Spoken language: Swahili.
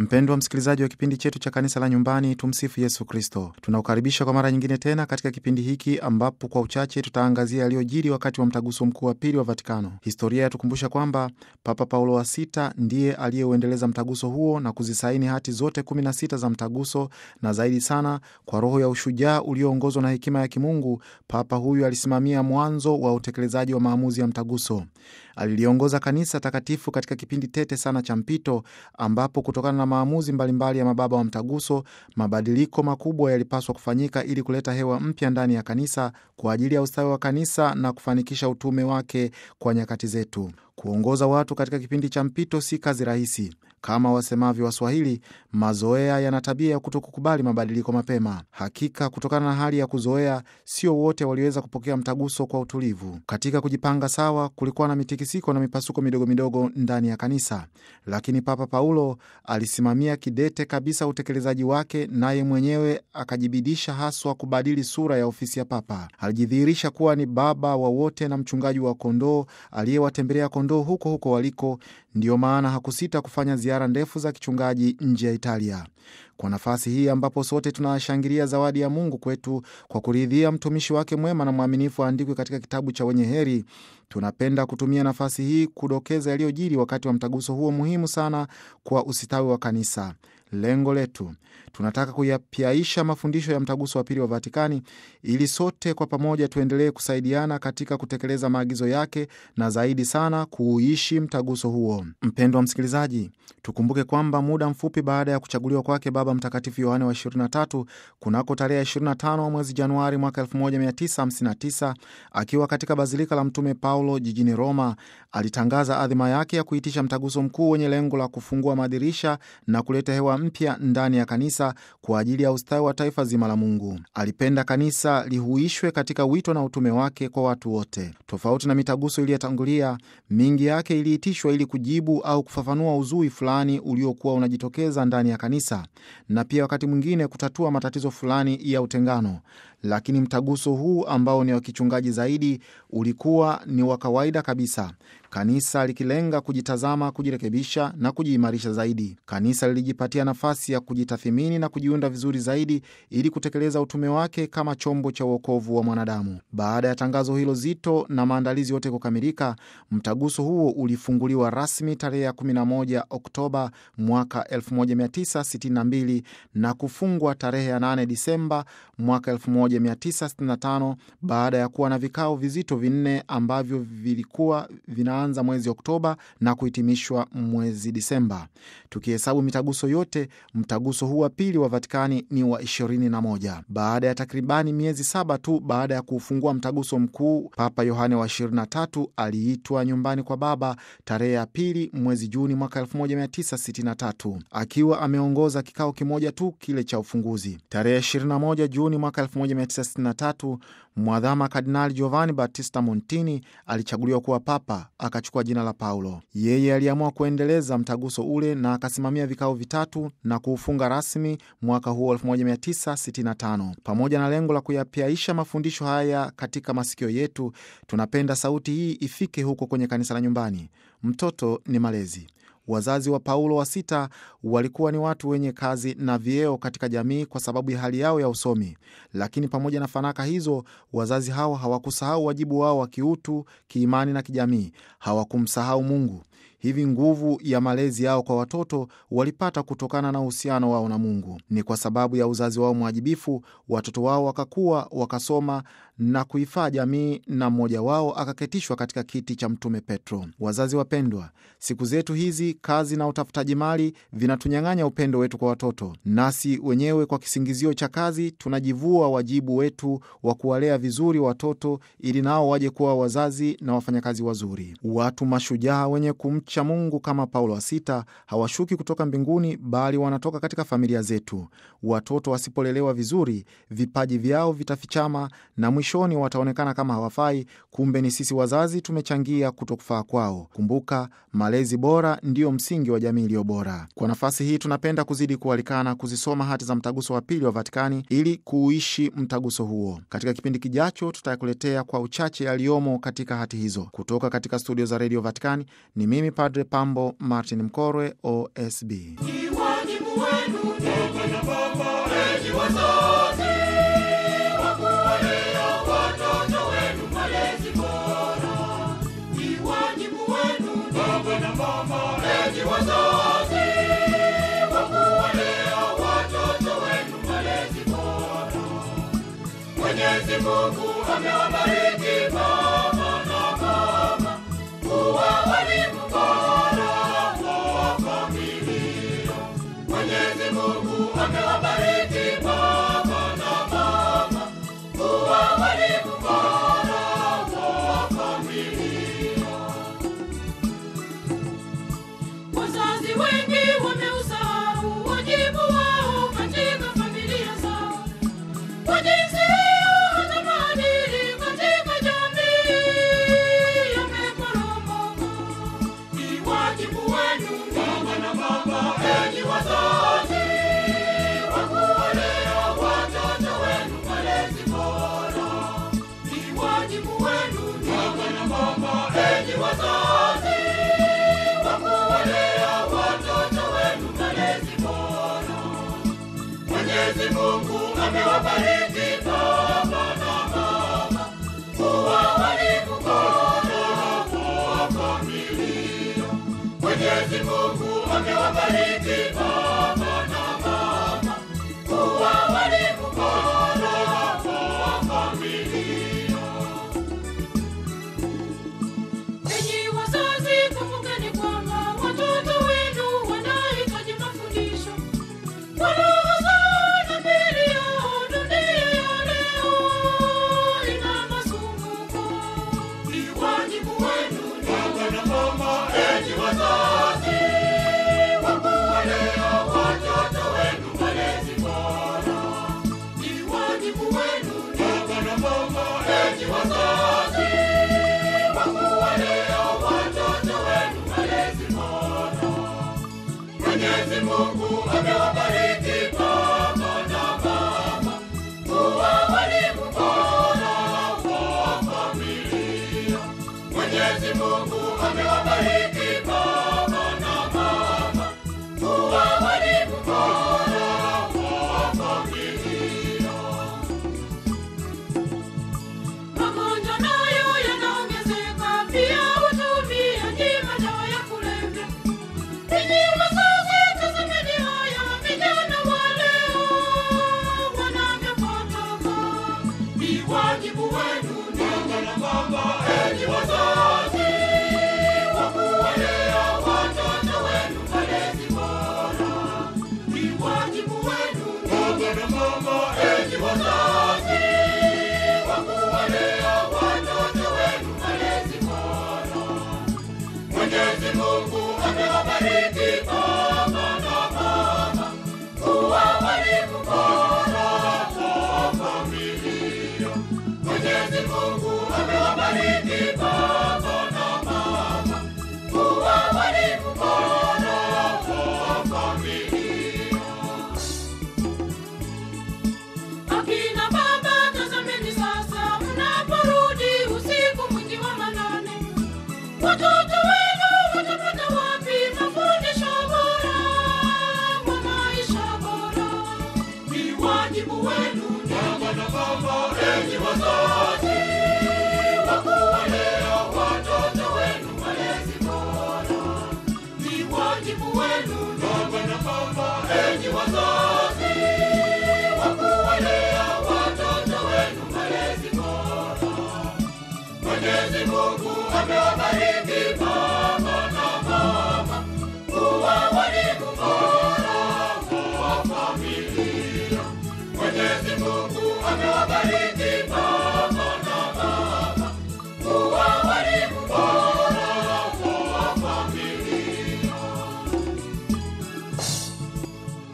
Mpendwa msikilizaji wa kipindi chetu cha kanisa la nyumbani, tumsifu Yesu Kristo. Tunakukaribisha kwa mara nyingine tena katika kipindi hiki ambapo kwa uchache tutaangazia yaliyojiri wakati wa mtaguso mkuu wa pili wa Vatikano. Historia yatukumbusha kwamba Papa Paulo wa sita ndiye aliyeuendeleza mtaguso huo na kuzisaini hati zote 16 za mtaguso, na zaidi sana kwa roho ya ushujaa ulioongozwa na hekima ya kimungu, Papa huyu alisimamia mwanzo wa utekelezaji wa maamuzi ya mtaguso. Aliliongoza kanisa takatifu katika kipindi tete sana cha mpito, ambapo kutokana na maamuzi mbalimbali mbali ya mababa wa mtaguso, mabadiliko makubwa yalipaswa kufanyika ili kuleta hewa mpya ndani ya kanisa kwa ajili ya ustawi wa kanisa na kufanikisha utume wake kwa nyakati zetu. Kuongoza watu katika kipindi cha mpito si kazi rahisi. Kama wasemavyo Waswahili, mazoea yana tabia ya kutokukubali mabadiliko mapema. Hakika, kutokana na hali ya kuzoea, sio wote waliweza kupokea mtaguso kwa utulivu. Katika kujipanga sawa, kulikuwa na mitikisiko na mipasuko midogo midogo ndani ya kanisa, lakini Papa Paulo alisimamia kidete kabisa utekelezaji wake, naye mwenyewe akajibidisha haswa kubadili sura ya ofisi ya Papa. Alijidhihirisha kuwa ni baba wa wote na mchungaji wa kondoo aliyewatembelea kondoo huko huko waliko. Ndiyo maana hakusita kufanya ziara ndefu za kichungaji nje ya Italia. Kwa nafasi hii ambapo sote tunashangilia zawadi ya Mungu kwetu kwa kuridhia mtumishi wake mwema na mwaminifu aandikwe katika kitabu cha wenye heri, tunapenda kutumia nafasi hii kudokeza yaliyojiri wakati wa mtaguso huo muhimu sana kwa usitawi wa kanisa. Lengo letu tunataka kuyapyaisha mafundisho ya mtaguso wa pili wa Vatikani ili sote kwa pamoja tuendelee kusaidiana katika kutekeleza maagizo yake na zaidi sana kuuishi mtaguso huo. Mpendwa msikilizaji, tukumbuke kwamba muda mfupi baada ya kuchaguliwa kwake Baba Mtakatifu Yohane wa 23 kunako tarehe 25 mwezi Januari mwaka 1959 akiwa katika bazilika la Mtume Paulo jijini Roma, alitangaza adhima yake ya kuitisha mtaguso mkuu wenye lengo la kufungua madirisha na kuleta hewa mpya ndani ya kanisa kwa ajili ya ustawi wa taifa zima la Mungu. Alipenda kanisa lihuishwe katika wito na utume wake kwa watu wote. Tofauti na mitaguso iliyotangulia, mingi yake iliitishwa ili kujibu au kufafanua uzui fulani uliokuwa unajitokeza ndani ya kanisa na pia wakati mwingine kutatua matatizo fulani ya utengano. Lakini mtaguso huu ambao ni wa kichungaji zaidi ulikuwa ni wa kawaida kabisa, kanisa likilenga kujitazama, kujirekebisha na kujiimarisha zaidi. Kanisa lilijipatia nafasi ya kujitathimini na kujiunda vizuri zaidi ili kutekeleza utume wake kama chombo cha uokovu wa mwanadamu. Baada ya tangazo hilo zito na maandalizi yote kukamilika, mtaguso huo ulifunguliwa rasmi tarehe ya 11 Oktoba mwaka 1962 na kufungwa tarehe ya 8 Disemba mwaka 1965 baada ya kuwa na vikao vizito vinne ambavyo vilikuwa vinaanza mwezi Oktoba na kuhitimishwa mwezi Disemba. Tukihesabu mitaguso yote, mtaguso huu wa pili wa Vatikani ni wa 21. Baada ya takribani miezi saba tu baada ya kuufungua mtaguso mkuu, Papa Yohane wa 23 aliitwa nyumbani kwa Baba tarehe ya pili mwezi Juni mwaka 1963 akiwa ameongoza kikao kimoja tu, kile cha ufunguzi. Tarehe 21 Juni mwaka 1963 Mwadhama Kardinali Giovanni Battista Montini alichaguliwa kuwa papa, akachukua jina la Paulo. Yeye aliamua kuendeleza mtaguso ule na akasimamia vikao vitatu na kuufunga rasmi mwaka huo 1965. Pamoja na lengo la kuyapyaisha mafundisho haya katika masikio yetu, tunapenda sauti hii ifike huko kwenye kanisa la nyumbani. Mtoto ni malezi. Wazazi wa Paulo wa sita walikuwa ni watu wenye kazi na vyeo katika jamii kwa sababu ya hali yao ya usomi, lakini pamoja na fanaka hizo, wazazi hawa hawakusahau wajibu wao wa kiutu, kiimani na kijamii. Hawakumsahau Mungu. Hivi nguvu ya malezi yao kwa watoto walipata kutokana na uhusiano wao na Mungu. Ni kwa sababu ya uzazi wao mwajibifu, watoto wao wakakuwa, wakasoma na kuifaa jamii, na mmoja wao akaketishwa katika kiti cha Mtume Petro. Wazazi wapendwa, siku zetu hizi kazi na utafutaji mali vinatunyang'anya upendo wetu kwa watoto, nasi wenyewe kwa kisingizio cha kazi tunajivua wajibu wetu wa kuwalea vizuri watoto ili nao waje kuwa wazazi na wafanyakazi wazuri. Watu mashujaa wenye kumcha Mungu kama Paulo wa sita hawashuki kutoka mbinguni, bali wanatoka katika familia zetu. Watoto wasipolelewa vizuri, vipaji vyao vitafichama na mwishoni wataonekana kama hawafai. Kumbe ni sisi wazazi tumechangia kutokufaa kwao. Kumbuka, malezi bora ndiyo msingi wa jamii iliyo bora. Kwa nafasi hii, tunapenda kuzidi kualikana kuzisoma hati za mtaguso wa pili wa Vatikani ili kuuishi mtaguso huo. Katika kipindi kijacho, tutakuletea kwa uchache yaliyomo katika hati hizo. Kutoka katika studio za redio Vatikani ni mimi Padre Pambo Martin Mkorwe, OSB. Ni wajibu wajibu wenu baba na mama, enyi wazazi, wa kuwalea watoto wenu malezi bora. Ni wajibu wenu baba na mama, enyi wazazi, wa kuwalea watoto wenu malezi bora. Mwenyezi Mungu amewabariki baba na mama kuwa walimu bora wa familia. Mwenyezi Mungu amewabariki baba na mama kuwa walimu bora wa familia. Wazazi wengi wameusahau wajibu wao katika familia zao. Kwa jinsi hiyo hata maadili katika jamii yameporomoka. Ni wajibu wenu baba na mama, enyi wazazi, wa kuwalea watoto wenu malezi bora. Ni wajibu wenu baba na mama, enyi wazazi, wa kuwalea watoto wenu malezi bora. Mwenyezi Mungu amewabariki baba na mama kuwa walimu bora wa familia. Mwenyezi Mungu amewabariki baba na mama kuwa walimu bora wa familia. Enyi wazazi, kumbukeni kwamba watoto wenu wanahitaji mafundisho kwa roho zao na miili yao. Dunia ya leo ina masumbuko. Ni wajibu wenu baba na mama, enyi wazazi, wa kuwalea watoto wenu malezi bora. Ni wajibu wenu baba na mama, enyi wazazi, wa kuwalea watoto wenu malezi bora. Mwenyezi Mungu amewabariki baba na mama kuwa walimu bora wa familia. Mwenyezi Mungu amewabariki baba na mama kuwa walimu bora wa familia. Magonjwa nayo yanaongezeka, pia utumiaji madawa ya kulevya. Enyi wazazi, tazameni haya vijana wa leo wanavyopotoka. Ni wajibu wenu baba na mama, enyi wazazi, wa kuwalea watoto wenu malezi bora. Ni wajibu wenu baba na mama, enyi wazazi, wa kuwalea watoto wenu malezi bora. Mwenyezi Mungu amewabariki baba na mama kuwa walimu bora wa familia. Mwenyezi Mungu amewabariki baba na mama kuwa walimu bora wa familia. Akina baba, tazameni sasa, mnaporudi usiku mwingi wa manane, watoto wenu watapata wapi mafundisho bora kwa maisha bora? Ni wajibu wenu baba na mama, enyi wazazi